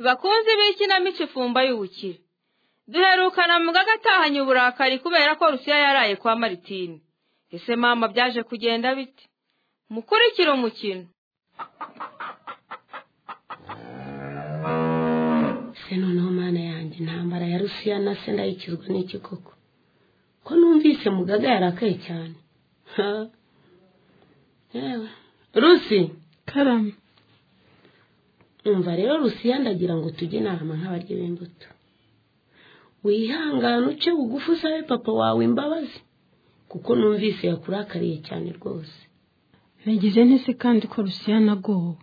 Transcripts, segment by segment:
bakunzi b'ikinamico ifumba y'ubukire duherukana mu gatahanye uburakari kubera ko rusiya yaraye kwa maritine ese mama byaje kugenda bite mukurikire umukino se noneho mana yanjye intambara ya rusiya na se ndayikizwa n'iki koko ko numvise mugaga yarakaye cyane rusi karame umva rero rusiya ndagira ngo tujye inama nk'abarya b'imbuto wihangane uce bugufi usabe papa wawe imbabazi kuko numvise yakurakariye cyane rwose nagize ntese kandi ko rusiya nagowe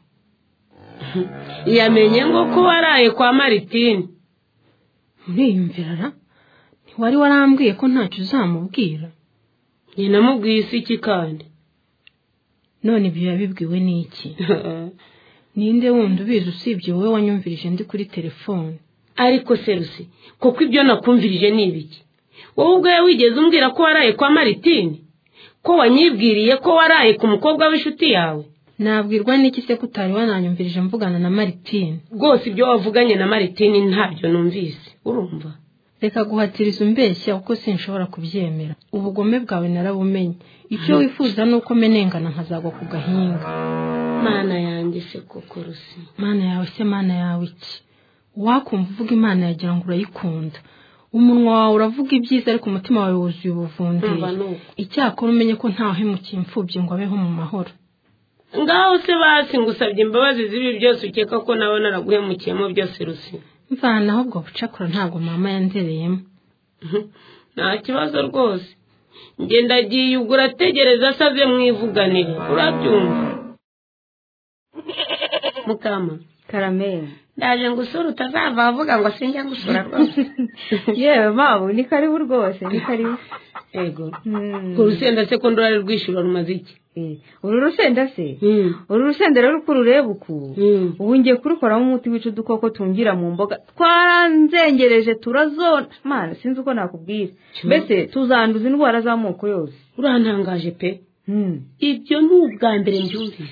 yamenye ngo ko waraye kwa maritine muriyumvirara ntiwari warambwiye ko ntacyo uzamubwira nyinamubwiye isi iki kandi none ibyo yabibwiwe n'iki ninde wundi ubizi usibye wowe wanyumvirije ndi kuri telefone ariko serusi kuko ibyo nakumvirije ni ibiki wowe ubwawe wigeze umbwira ko waraye kwa maritine ko wanyibwiriye ko waraye ku mukobwa w'inshuti yawe nabwirwa n'iki se ko utari wananyumvirije mvugana na maritine rwose ibyo wavuganye na maritine ntabyo numvise urumva reka guhatiriza umbeshya kuko sinshobora kubyemera ubugome bwawe narabumenye icyo wifuza ni uko menengana nkazagwa ku gahinga mana yanjye se koko rusi mana yawe se mana yawe iki wakumva uvuga imana yagira ngo urayikunda umunwa wawe uravuga ibyiza ariko umutima wawe wuzuye ubuvundira Umva ni uko. icyakora umenye ko ntawahemukiye imfubyi ngo abeho mu mahoro ngaho se basi ngusabye imbabazi z'ibi byose ukeka ko nawe naraguhemukiyemo byose rusi mvanaho ubwo bucakura ntabwo mama yandereyemo nta kibazo rwose njye ndagiye ubwo urategereza asaze mwivuganire urabyumva mukama karameri ndaje ngo usure utazava avuga ngo sinjya gusura rwose yewe mama ni karibu rwose ni karibu yego Mm. ku rusenda se ko ndorari rwishyura rumaze iki Eh, uru rusenda se Mm. uru rusenda rero uko urureba uku Mm. ubu ngiye kurukoramo umuti wica udukoko tungira mu mboga twaranzengereje turazona mana sinzi uko nakubwira Cyo. mbese tuzanduza indwara z'amoko yose urantangaje pe Mm. ibyo ni ubwa mbere mbyumvise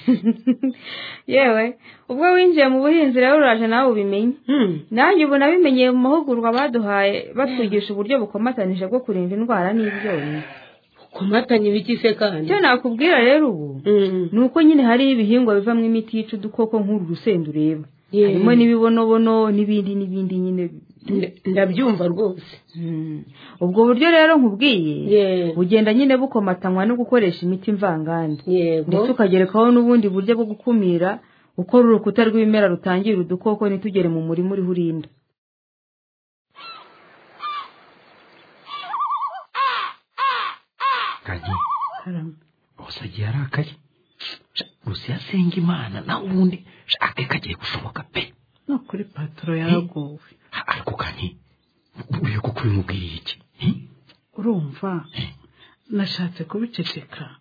yewe ubwo winjiye mu buhinzi rero uraje nawe ubimenye Mm. nanjye ubu nabimenyeye mu mahugurwa baduhaye batwigisha uburyo bukomatanije bwo kurinda indwara n'ibyonnyi ukomatanya ibiki se kandi icyo nakubwira rero ubu Mm. ni uko nyine hariho ibihingwa bivamo imiti yica udukoko nk'uru rusenda ureba Ye. harimo n'ibibonobono n'ibindi n'ibindi nyine Nda- ndabyumva rwose Mm. ubwo buryo rero nkubwiye Ye- bugenda nyine bukomatanywa no gukoresha imiti mvangande yego ndetse ukagerekaho n'ubundi buryo bwo gukumira ukora urukuta rw'ibimera rutangira udukoko ntitugere mu murima uriho urinda kagi gusa agiye arakaye Sha, gusa iyo asenga imana nawe ubundi sha, ake kagiye gushoboka pe no kuri pataro yaragowe Ha, ariko kagi uyu kuko ubimubwiriye iki Hi? urumva nashatse kubiceceka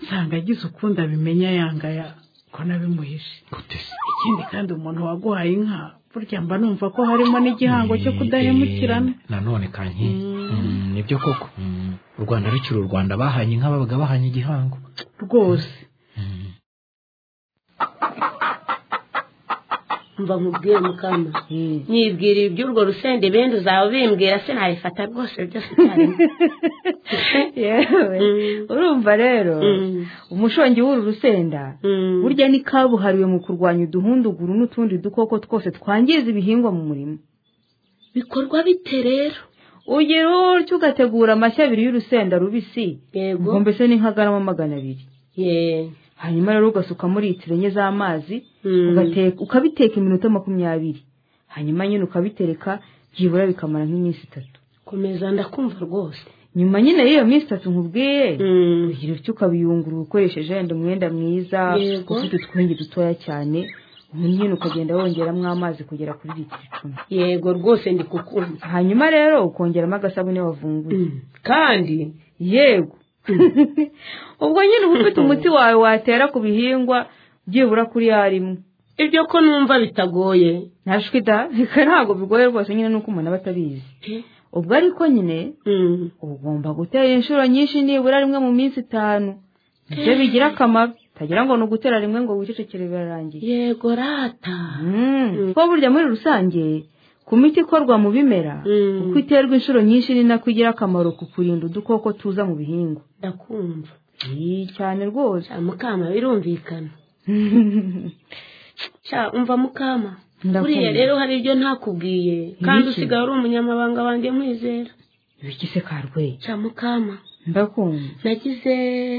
nsanga agize ukundi abimenya yangaya ko nabimuhishe gute se ikindi kandi umuntu waguhaye inka burya mba numva ko harimo n'igihango cyo kudahemukirana Eh, nanone kanki Mm, nibyo koko Mm. u rwanda rukiri u rwanda bahanye inka babaga bahanye igihango rwose Mm. mva nkubwiye mukama nyibwirira iby'urwo rusenda ibindi uzaba ubimbwira se nabifata rwose byose cyarimo yewe urumva rero Mm. umushongi w'uru rusenda Mm. burya ni kabuhariwe mu kurwanya uduhunduguru n'utundi dukoko twose twangiza ibihingwa mu murima bikorwa bite rero ugira utyo ugategura amashyi abiri y'urusenda rubisi yego ubwo mbese ni nk'agarama magana abiri ye hanyuma rero ugasukamo litiro enye z'amazi Mm. ugate- ukabiteka iminota makumyabiri hanyuma nyine ukabitereka byibura bikamara nk'iminsi itatu komeza ndakumva rwose nyuma nyine y'iyo minsi itatu nkubwiye Mm. ugira utyo ukabiyungurura ukoresheje wenda umwenda mwiza Yego. ufite utwenge dutoya cyane ubundi nyine ukagenda wongeramo amazi kugera kuri litiro icumi yego rwose ndi kukumva hanyuma rero ukongeramo agasabune wavunguye Mm. kandi yego ubwo nyine uba ufite umuti wawe watera ku bihingwa byibura kuri ya rimwe ibyo ko numva bitagoye ntashwida reka ntabwo bigoye rwose nyine nuko umuntu aba atabizi ubwo ariko nyine ugomba gutera inshuro nyinshi nibura rimwe mu minsi itanu ibyo bigira akamaro utagira ngo ni ugutera rimwe ngo wicecekere birarangiye yego rata Mm. kuko burya muri rusange ku miti ikorwa mu bimera Mm. uko iterwa inshuro nyinshi ni nako igira akamaro ku kurinda udukoko tuza mu bihingwa ndakumva Ii, cyane rwose Ah, mukama birumvikana sha umva mukama Ndakumva. buriya rero hari ibyo ntakubwiye kandi Ibiki? usigaye uri umunyamabanga wanjye nkwizera ibikise karwe sha mukama ndakumva nagize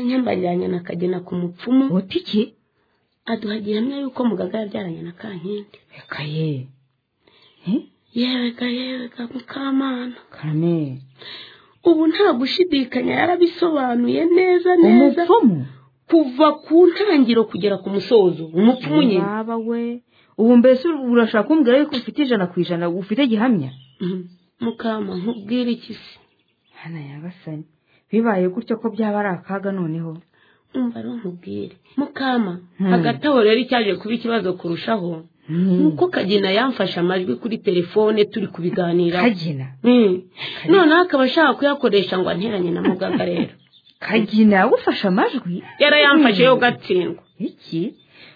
nkembariranye na kagena ku mupfumu uti iki aduha gihamya yuko mugaga yabyaranye na kankindi reka ye Eh, yewega yewega mukamana karame ubu nta gushidikanya yarabisobanuye neza neza umupfumu kuva ku ntangiro kugera ku musozo umupfumu nyine yaba we ubu mbese urashaka kumbwira yuko ufite ijana ku ijana ufite gihamya Mhm. mukama nkubwire iki se hana yabasanye bibaye gutyo ko byaba ari akaga noneho umva rero nkubwire mukama Hmm. hagati aho rero icyaje kuba ikibazo kurushaho Mm. nuko kagina yamfashe amajwi kuri telefone turi kubiganiraho kagina Mm. noneho akaba ashaka kuyakoresha ngo anteranye na mugaga rero kagina yagufashe amajwi yarayamfashe yo gatsindwa iki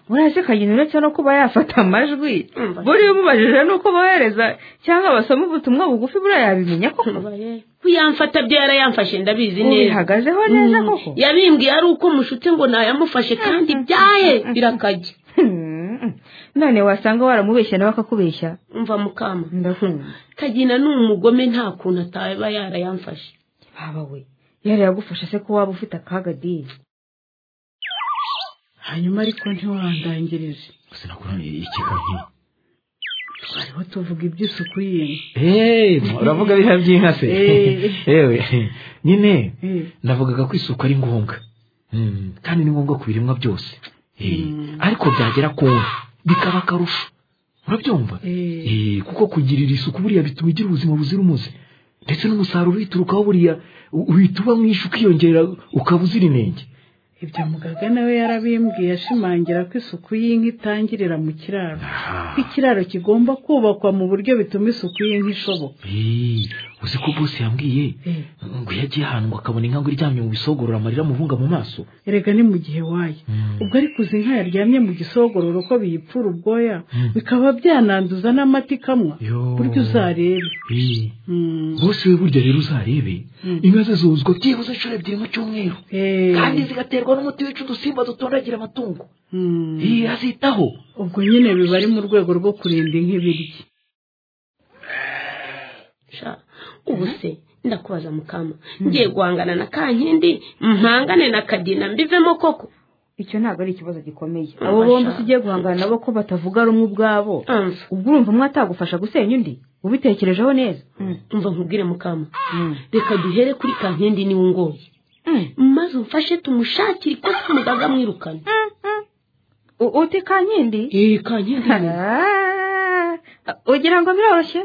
murazi kagina uretse no kuba yafata amajwi Umva. buriya umubajije nuko bohereza cyangwa basoma ubutumwa bugufi buriya yabimenya koko Umva rero. kuyamfata byo yarayamfashe ndabizi neza ubihagazeho neza Mm. koko yabimbwiye ari uko mushutse ngo nayamufashe kandi byaye birakajya Hmm. none wasanga waramubeshya nawe akakubeshya umva mukama ndakumva kagina ni umugome nta kuntu ataba yarayamfashe baba we yari yagufasha se ko waba ufite akaga diye hanyuma ariko ntiwandangirize sinakuraniye ikiganiro twariho tuvuga iby'isuku y'inka eee uravuga biha by'inka se Eh. ewe nyine Eh. navugaga ko isuku ari ngombwa Mm, kandi ni ngombwa ku biremwa byose Eh, ariko byagera ku nka bikaba akarusho urabyumva Eh. Eh, kuko kugirira isuku buriya bituma ugira ubuzima buzira umuze ndetse n'umusaruro uyiturukaho buriya u- uhita uba mwinshi ukiyongera ukaba uzira inenge ibyo mugaga nawe yarabimbwiye ashimangira ko isuku y'inka itangirira mu kiraro ko ikiraro kigomba kubakwa mu buryo bituma isuku y'inka ishoboka Eh, uzi ko bose yambwiye Eh. ngo iyo agiye ahantu ngo akabona inka ngo iryamye mu bisogorora amarira amuvunga mu maso erega ni mu gihe waye ubwo ariko uzi inka yaryamye mu gisogororo ko biyipfura ubwoya Mm. bikaba byananduza n'amata ikamwa Yo. buryo uzarebe Eh. Mm. bose we burya rero uzarebe Mm. inka ze zuzwa byibuze inshuro ebyiri mu cyumweru Eh. kandi zigaterwa n'umuti wica udusimba dutondagira amatungo Mm. iyi azitaho ubwo nyine biba ari mu rwego rwo kurinda inka ibiryo sha ubu se ndakubaza mukama ngiye guhangana na kankindi mpangane na kagina mbivemo koko icyo ntabwo ari ikibazo gikomeye Mm, abo bombi bashaka. usigiye guhangana nabo ko batavuga rumwe ubwabo Umva, ubwo urumva umwe atagufasha gusenya undi ubitekerejeho neza umva nkubwire mukama Mm. reka duhere kuri kankindi niwe ungoye Mm. maze umfashe tumushakire ikosa umugaga mwirukane U- uti kankindi iyi kankindi Ah, ugira ngo biroroshye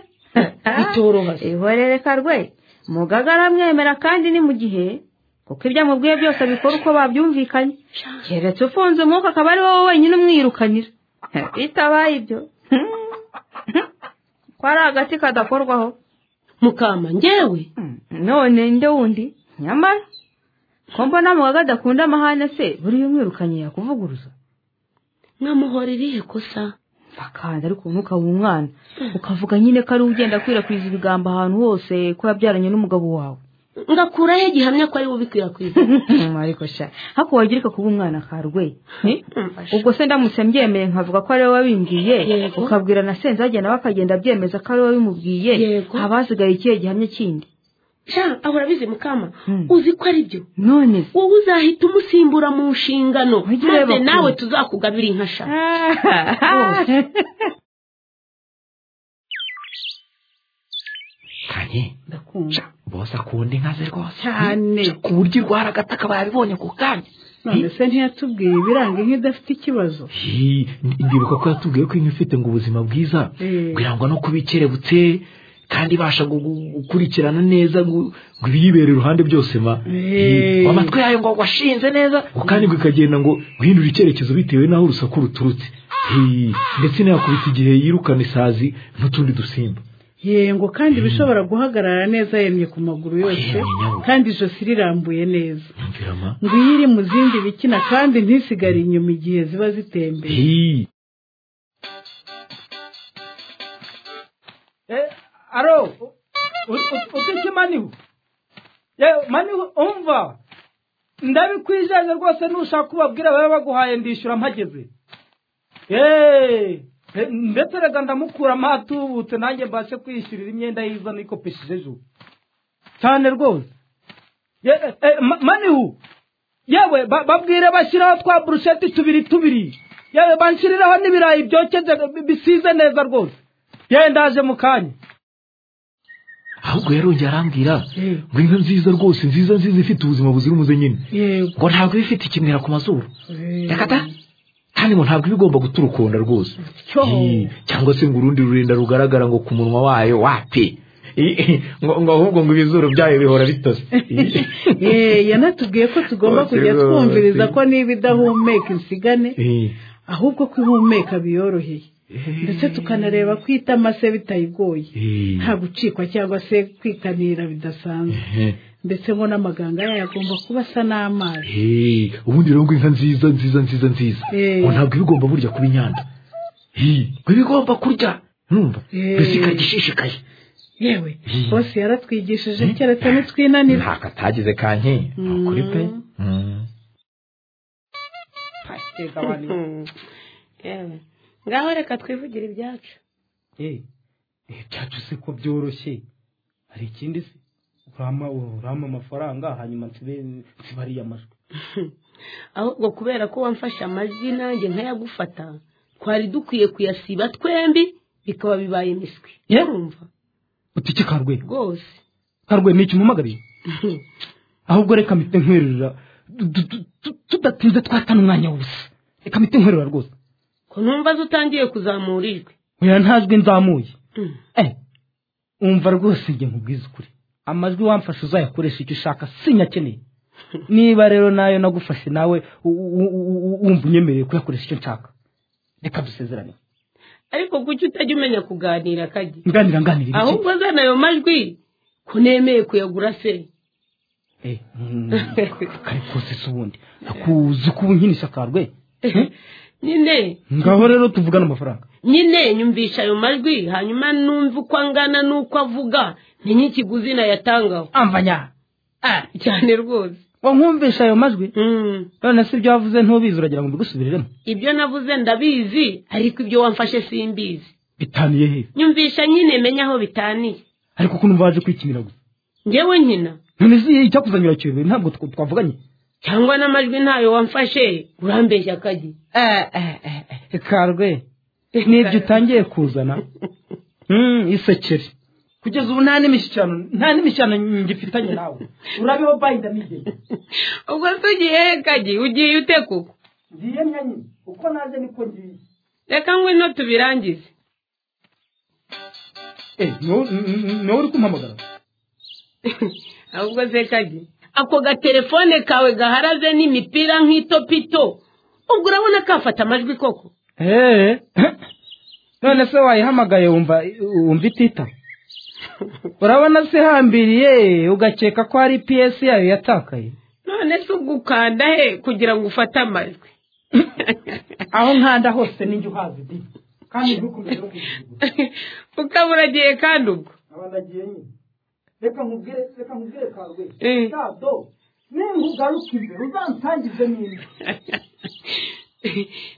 bitoroha se ihorereka rwe mugaga aramwemera kandi ni mu gihe kuko ibyo amubwiye byose abikora uko babyumvikanye Sha, keretse ufunze umwuka akaba ari wowe wenyine umwirukanira bitabaye ibyo ko ari agati kadakorwaho mukama ngewe Mm, none nde wundi nyamara ko mbona mugaga adakunda amahane se buriya umwirukanye yakuvuguruza nkamuhorera irihe kosa bakanda ariko umwuka w'umwana ukavuga nyine ko ari we ugenda akwirakwiza ibigambo ahantu hose ko yabyaranye n'umugabo wawe ngakuraho gihamya ko ari we ubikwirakwiza ariko sha hako wagira kuba umwana karwe Eh? Umva sha. ubwo se ndamutse mbyemeye nkavuga ko ari wowe wabimbwiye Yego. ukabwira na senzage nawe akagenda abyemeza ko ari wowe wabimubwiye Yego. abasigaye ikihe gihamya kindi sha ahora abizi mukama Hmm. uzi ko ari byo none se wowe uzahita umusimbura mu nshingano Ujye ureba maze kure. nawe tuzakugabira inka sha kanye ndakunda sha bose akunda inka ze rwose Cyane. Sha, ku buryo irwara agata akaba yabibonye ku kanya none se ntiyatubwiye ibiranga inka idafite ikibazo Hi, ndibuka ko yatubwiye ko inka ifite ngo ubuzima bwiza Eh. birangwa no kuba ikerebutse kandi ibasha gu- gu- gukurikirana neza ngo ngo ibiyibera iruhande byose ma Eh. Hi, amatwi yayo ngo washinze neza ngo kandi ngo ikagenda ngo guhindura icyerekezo bitewe n'aho urusaku ruturutse Hi, ndetse inakubita igihe yirukana isazi n'utundi dusimba yengo kandi ibishobora guhagarara neza yemye ku maguru yose Yemye nyabwo. kandi ijosi rirambuye neza nyumvira ma ngwiri iri mu zindi bikina kandi ntisigare inyuma igihe ziba zitembeye Hii. Eh, aro utiki manihu Eh, manihu umva ndabikwizeze rwose nushaka kubabwira baba baguhaye ndishyura mpageze Eh, eh, ndetse reka ndamukura amatubutse nanjye mbashe kwishyurira imyenda yiza nikopesheje ejo cyane rwose Eh, eh, eh, ma- manihu yewe ba- babwire bashyiraho twa burusheti tubiri tubiri yewe banshyiriraho n'ibirayi byokeze bi- bisize neza rwose yewe ndaje mu kanya ahubwo yarongeye arambwira Eh. ngo inka nziza rwose nziza nziza ifite ubuzima buzira umuze nyine yego ngo ntabwo iba ifite ikimwira ku mazuru Eh, yakata kandi ngo ntabwo iba igomba guturukunda rwose cyo. Hii. cyangwa se ngo urundi rurenda rugaragara ngo ku munwa wayo wapi Hii. ngo ngo ahubwo ngo ibizuru byayo bihora bitose Hii. Eh, yanatubwiye ko tugomba Rwose kujya rwose. twumviriza ko niba idahumeka insigane Hii. ahubwo ko ihumeka biyoroheye ndetse tukanareba ko itama se bitayigoye Hii. nta gucikwa cyangwa se kwikanira bidasanzwe Ehe. ndetse ngo n'amaganga yayo agomba kuba asa n'amazi Hii. ubundi rero ngo inka nziza nziza nziza nziza Eh. ngo ntabwo iba igomba burya kuba inyanda Hii. ngo iba igomba kurya numva Eh. mbese ikarya ishishikaye yewe Hii. bose yaratwigishije keretse nitwinanira ntako atagize kanki ni ukuri pe Mm. yewe ngaho reka twivugire ibyacu Eh, eh, byacu se ko byoroshye hari ikindi se urama urama amafaranga hanyuma nsibe nsibariye amajwi ahubwo kubera ko wamfashe amajwi nanjye nkayagufata twari dukwiye kuyasiba twembi bikaba bibaye imiswi Yewe. urumva utike karwe rwose karwe ni ikimuhamagariye ahubwo reka mpite nkwerurira Du- du- du- du- tudatinze twatana umwanya wose reka mpite nkwerura rwose ko numva zutangiye kuzamura ijwi oya ntajwi nzamuye Mm. Eh, umva rwose njye nkubwize ukuri amajwi wamfashe uzayakoresha icyo ushaka sinyakeneye niba rero nayo nagufashe nawe u- u- u- u- wumva unyemereye kuyakoresha icyo nshaka reka dusezerane ariko kuki utajya umenya kuganira kajya nganira nganira iki? ahubwo zana ayo majwi ko nemeye kuyagura se Eh, mm, kare kose se ubundi nakuzi ko ubu nkina isakarwe nyine ngaho rero tuvugane amafaranga nyine nyumvisha ayo majwi hanyuma numva uko angana n'uko avuga ntenye ikiguzi nayatangaho amvanya ah cyane rwose wankumvisha ayo majwi Mm, none se ibyo wavuze ntubizi uragira ngo mbigusubiriremo ibyo navuze ndabizi ariko ibyo wamfashe simbizi bitaniye he nyumvisha nyine menya aho bitaniye ariko ko numva waje kwikinira gusa ngewe nkina none se icyakuzanira kiyobe ntabwo tw- twavuganye cyangwa n'amajwi ntayo wamfashe urambeshya akagi karwe n'ibyo utangiye kuzana Mm, isekere kugeza ubu nta n'imishyikirano nta n'imishyikirano ngifitanye nawe urabeho bayida n'igenge ubwo se ugiye he kagi ugiye ute koko ngiye nyanyine uko naje niko ngiye reka ngwino tubirangize Eh, niwo- n- n- niwo uri kumpamagara ahubwo se kagi ako gatelefone kawe gaharaze n'imipira nk'itopito ubwo urabona kafata amajwi koko Eh, none se wayihamagaye wumva wumva itita urabona se hambiriye ugakeka ko hari piyesi yayo yatakaye none se ubwo ukanda he kugira ngo ufate amajwi aho nkanda hose ninjye uhazi di kandi ntukomeze no kujijigura ukaba uragiye kandi ubwo abandagiye nyine reka nkubwire reka nkubwire karwe Eh. kado ninkugaruka imbere uzansangize n'indi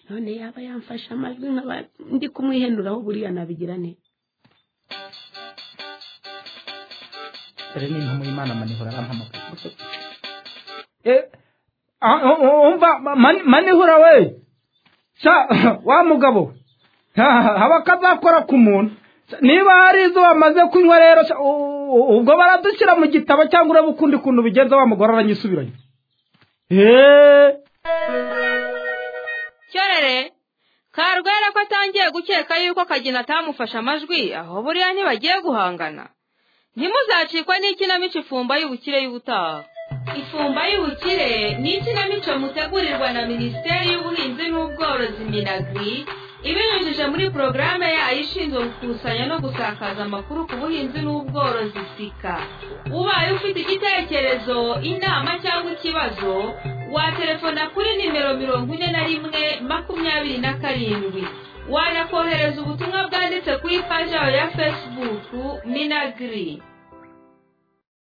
none yaba yamfashe amajwi nkaba ndi kumwihenuraho buriya nabigira neza dore ni intumwa imana manihura arampamagara Eh, ah, um- um- umva ma- mani- manihura we sha wa mugabo ha- ha- haba akazakora ku muntu Sha, niba hari izo wamaze kunywa rero sha, u- u- ubwo baradushyira mu gitabo cyangwa uraba ukundi kuntu bigenza wa mugore aranyisubiranye Eh, cyorere karwera ko atangiye gukeka yuko kagina atamufashe amajwi aho buriya ntibagiye guhangana ntimuzacikwa n'ikinamico ifumba y'ubukire y'ubutaha ifumba y'ubukire ni ikinamico mutegurirwa na minisiteri y'ubuhinzi n'ubworozi minagri ibinyujije muri porogaramu yayo ishinzwe gukusanya no gusakaza amakuru ku buhinzi n'ubworozi sika ubaye ufite igitekerezo inama cyangwa ikibazo waterefona kuri nimero mirongo ine na rimwe makumyabiri na karindwi wanakohereza ubutumwa bwanditse ku ipaji yawe ya fesibuku minagiri